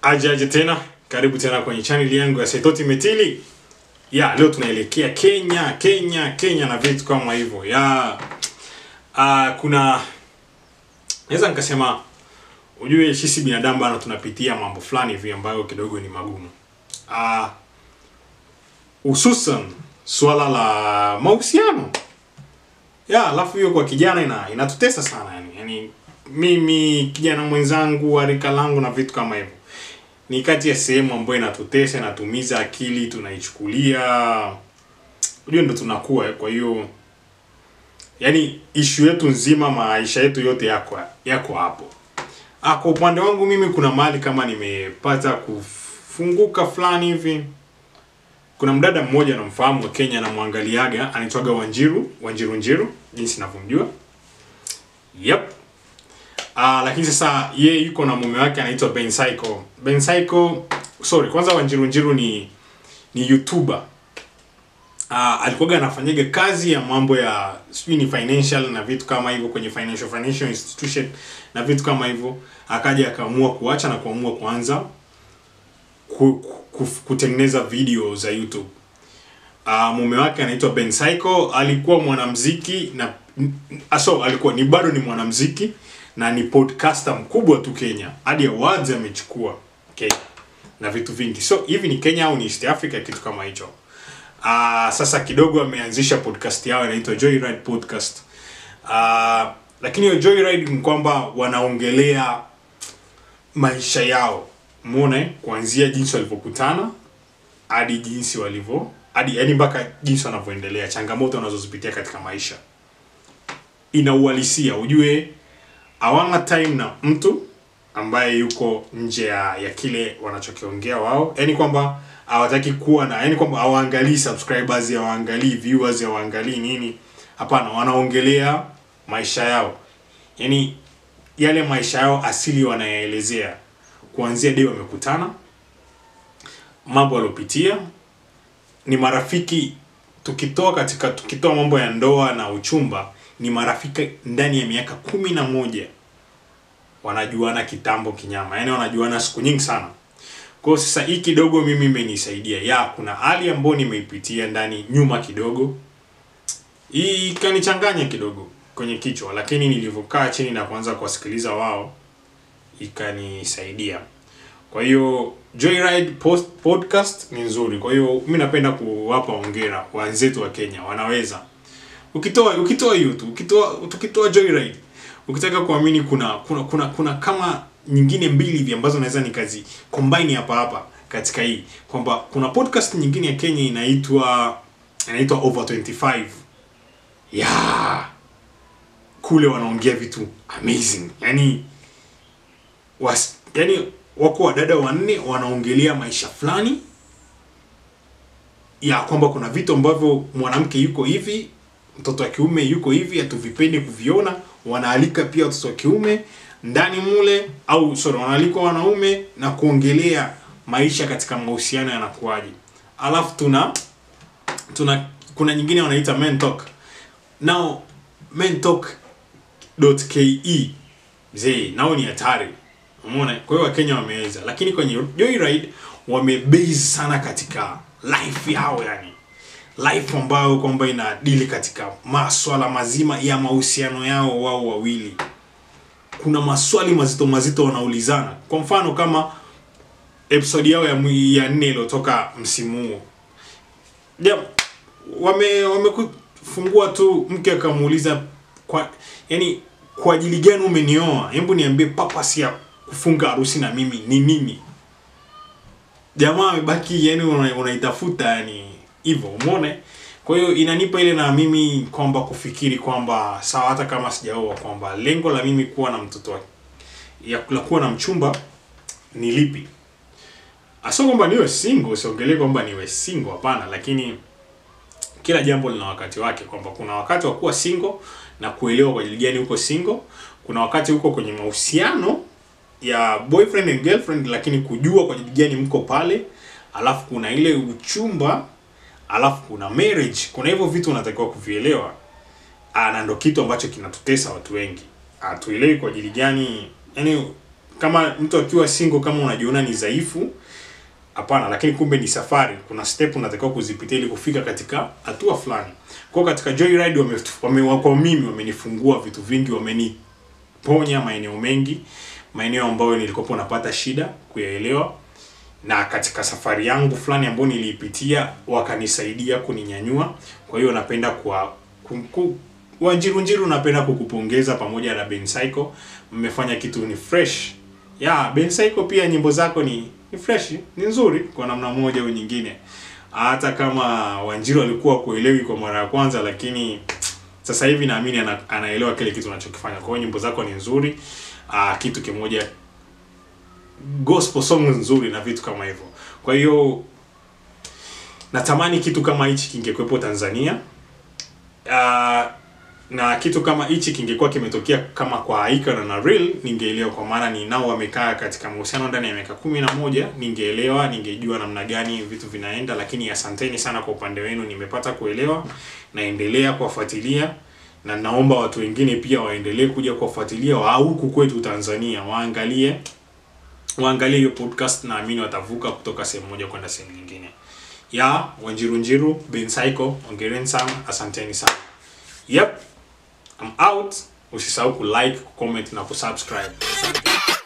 Aje aje tena, karibu tena kwenye channel yangu ya Saitoti Metili. Ya, leo tunaelekea Kenya, Kenya, Kenya na vitu kama hivyo. Ya, uh, kuna naweza nikasema ujue sisi binadamu bana tunapitia mambo fulani hivi ambayo kidogo ni magumu. Ah, hususan swala la mahusiano. Ya, alafu hiyo kwa kijana ina inatutesa sana yani. Yaani mimi kijana mwenzangu wa rika langu na vitu kama hivyo ni kati ya sehemu ambayo inatutesa inatumiza akili tunaichukulia unajua ndo tunakuwa eh, kwa hiyo yani ishu yetu nzima maisha yetu yote yako yako hapo ah, kwa upande wangu mimi kuna mahali kama nimepata kufunguka fulani hivi kuna mdada mmoja namfahamu wa Kenya namwangaliaga anaitwaga Wanjiru Wanjiru Njiru jinsi ninavyomjua yep Ah, lakini sasa ye yuko na mume wake anaitwa Ben Psycho. Ben Psycho, sorry, kwanza Wanjiru Njiru ni ni YouTuber. Ah, alikuwa anafanyaga kazi ya mambo ya sijui ni financial na vitu kama hivyo kwenye financial financial institution na vitu kama hivyo, akaja akaamua kuacha na kuamua kuanza ku, ku, kutengeneza video za YouTube. Uh, mume wake anaitwa Ben Psycho, alikuwa mwanamziki na aso alikuwa ni bado ni mwanamziki na ni podcaster mkubwa tu Kenya. Hadi awards amechukua Kenya na vitu vingi. So hivi ni Kenya au ni East Africa kitu kama hicho. Uh, sasa kidogo ameanzisha podcast yao inaitwa Joyride Podcast. Uh, lakini hiyo Joyride ni kwamba wanaongelea maisha yao. Umeona eh? kuanzia jinsi walivyokutana hadi jinsi walivyo hadi yani mpaka jinsi wanavyoendelea, changamoto wanazozipitia katika maisha. Ina uhalisia, ujue hawana time na mtu ambaye yuko nje ya, ya kile wanachokiongea wao, yani kwamba hawataki kuwa na yani kwamba hawaangalii subscribers, hawaangalii viewers, hawaangalii nini. Hapana, wanaongelea maisha yao, yani yale maisha yao asili wanayaelezea, kuanzia dei wamekutana, mambo waliopitia, ni marafiki. Tukitoa katika tukitoa mambo ya ndoa na uchumba, ni marafiki ndani ya miaka kumi na moja wanajuana kitambo kinyama, yaani wanajuana siku nyingi sana. Kwa hiyo sasa hii kidogo mimi imenisaidia ya kuna hali ambayo nimeipitia ndani nyuma kidogo, hii ikanichanganya kidogo kwenye kichwa, lakini nilivyokaa chini na kuanza kuwasikiliza wao ikanisaidia. Kwa hiyo Joyride post, podcast ni nzuri. Kwa hiyo mimi napenda kuwapa hongera wenzetu wa Kenya, wanaweza ukitoa ukitoa hiyo tu ukitoa tukitoa Joyride ukitaka kuamini kuna kuna kuna kuna kama nyingine mbili hivi ambazo naweza nikazi combine hapa hapa katika hii kwamba kuna podcast nyingine ya Kenya inaitwa inaitwa Over 25 yeah kule wanaongea vitu amazing yani was, yani wako wadada wanne wanaongelea maisha fulani ya kwamba kuna vitu ambavyo mwanamke yuko hivi mtoto wa kiume yuko hivi hatuvipendi kuviona wanaalika pia watoto wa kiume ndani mule au sorry wanaalika wanaume na kuongelea maisha katika mahusiano yanakuwaje alafu tuna tuna kuna nyingine wanaita men talk now men talk.ke mzee nao ni hatari umeona kwa hiyo wakenya wameweza lakini kwenye Joyride wamebase sana katika life yao yani life ambayo kwamba inadili katika maswala mazima ya mahusiano yao wao wawili. Kuna maswali mazito mazito wanaulizana. Kwa mfano kama episode yao ya, mwi- ya nne iliyotoka msimu huo, ja, wame wamefungua tu, mke akamuuliza kwa yani, kwa ajili gani umenioa? Hebu niambie purpose ya kufunga harusi na mimi ni nini? Jamaa amebaki yani, una- unaitafuta yani hivyo umeona kwa hiyo inanipa ile na mimi kwamba kufikiri kwamba sawa hata kama sijaoa kwamba lengo la mimi kuwa na mtoto wa- ya la kuwa na mchumba ni lipi asio kwamba niwe single siongelee kwamba niwe single hapana lakini kila jambo lina wakati wake kwamba kuna wakati wa kuwa single na kuelewa kwa ajili gani uko single kuna wakati uko kwenye mahusiano ya boyfriend and girlfriend lakini kujua kwa ajili gani mko pale alafu kuna ile uchumba alafu kuna marriage kuna hivyo vitu unatakiwa kuvielewa Ah, na ndo kitu ambacho kinatutesa watu wengi hatuelewi kwa ajili gani yani kama mtu akiwa single kama unajiona ni dhaifu hapana lakini kumbe ni safari kuna step unatakiwa kuzipitia ili kufika katika hatua fulani kwa hiyo katika joyride wame, wame kwa mimi wamenifungua vitu vingi wameniponya maeneo mengi maeneo ambayo nilikopo napata shida kuyaelewa na katika safari yangu fulani ambayo niliipitia wakanisaidia kuninyanyua kwa hiyo napenda kwa ku, ku, wanjirunjiru napenda kukupongeza pamoja na Ben Psycho mmefanya kitu ni fresh ya Ben Psycho pia nyimbo zako ni ni fresh ni nzuri kwa namna moja au nyingine hata kama Wanjiru alikuwa kuelewi kwa mara ya kwanza lakini sasa hivi naamini ana, anaelewa kile kitu unachokifanya kwa hiyo nyimbo zako ni nzuri uh, kitu kimoja gospel song nzuri na vitu kama hivyo kwa hiyo natamani kitu kama hichi kingekuwepo Tanzania uh, na kitu kama hichi kingekuwa kimetokea kama kwa Icon na Real ningeelewa kwa maana ni nao wamekaa katika mahusiano ndani ya miaka kumi na moja ningeelewa ningejua namna gani vitu vinaenda lakini asanteni sana kwa upande wenu nimepata kuelewa naendelea kuwafuatilia na naomba watu wengine pia waendelee kuja kuwafuatilia wa huku kwetu Tanzania waangalie waangalie hiyo podcast naamini watavuka kutoka sehemu moja kwenda sehemu nyingine ya Wanjiru Njiru Ben Psycho ongereni sana asanteni sana yep I'm out usisahau kulike kucomment na kusubscribe